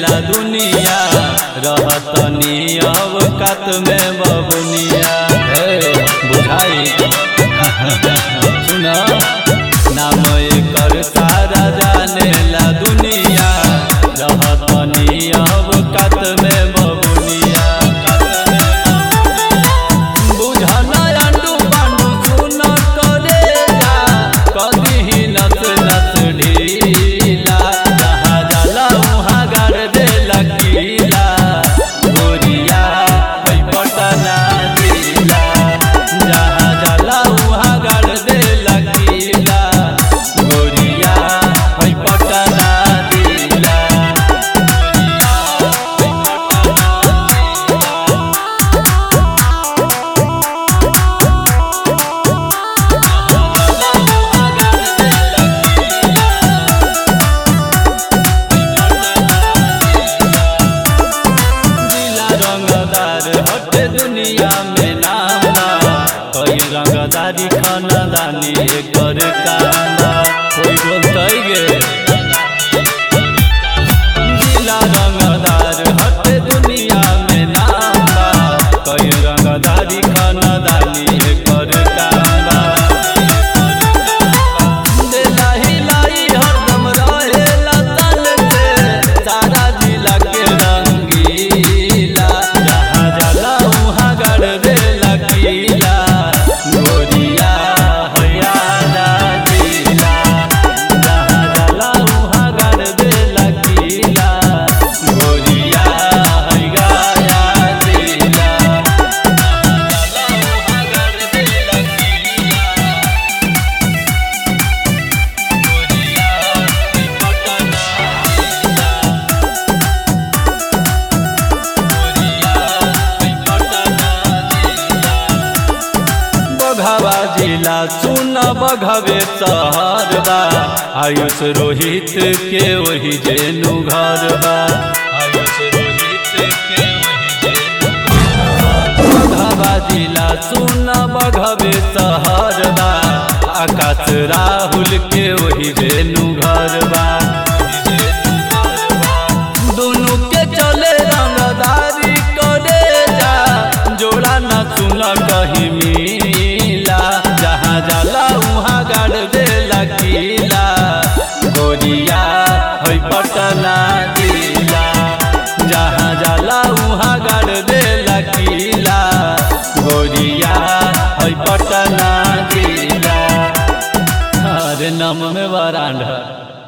दुनिया रहतनी अवकात में बबुनिया हे, बुझाई सुना नाम एकर सारा जानेला दुनिया रहतनी अवकात में बबुनिया बुझना अंडू पांडू सुन करे जा कदी नस नस ढीला जहाँ जाला वहाँ गाड़ दे लकीला गोरिया है पटना जिला जहाँ जाला वहाँ गाड़ दे लकीला गोरिया है पटना जिला नीला रंगदार हटे दुनिया में नाम बा कई रंगदारी खानदानी एकर काम बा कोई बोलतै गे नीला रंगदार हटे दुनिया में नाम बा कई रंगदारी खानदानी एकर काम बा देला हिलाई हरदम रहेला तन से सारा जिला के रंगीला जहाँ जाला वहाँ गड़ देला कीला गोरिया हयादा जिला जहाँ जाला वहाँ गड़ देला कीला गोरिया है गाया जिला जहाँ जाला वहाँ गड़ देला कीला बघवा जिला सुन बघवे शहर बा आयुष रोहित के वही जेनु घर बा आयुष रोहित के वही जेनु बघवा जिला सुन बघवे शहर बा आकाश राहुल के वही जेनु घर बा दोनों के चले रंगदारी करे जा जोड़ा न सुन कहीं मिला जहाँ जाला वहाँ गाड़ दे लकीला गोरिया है पटना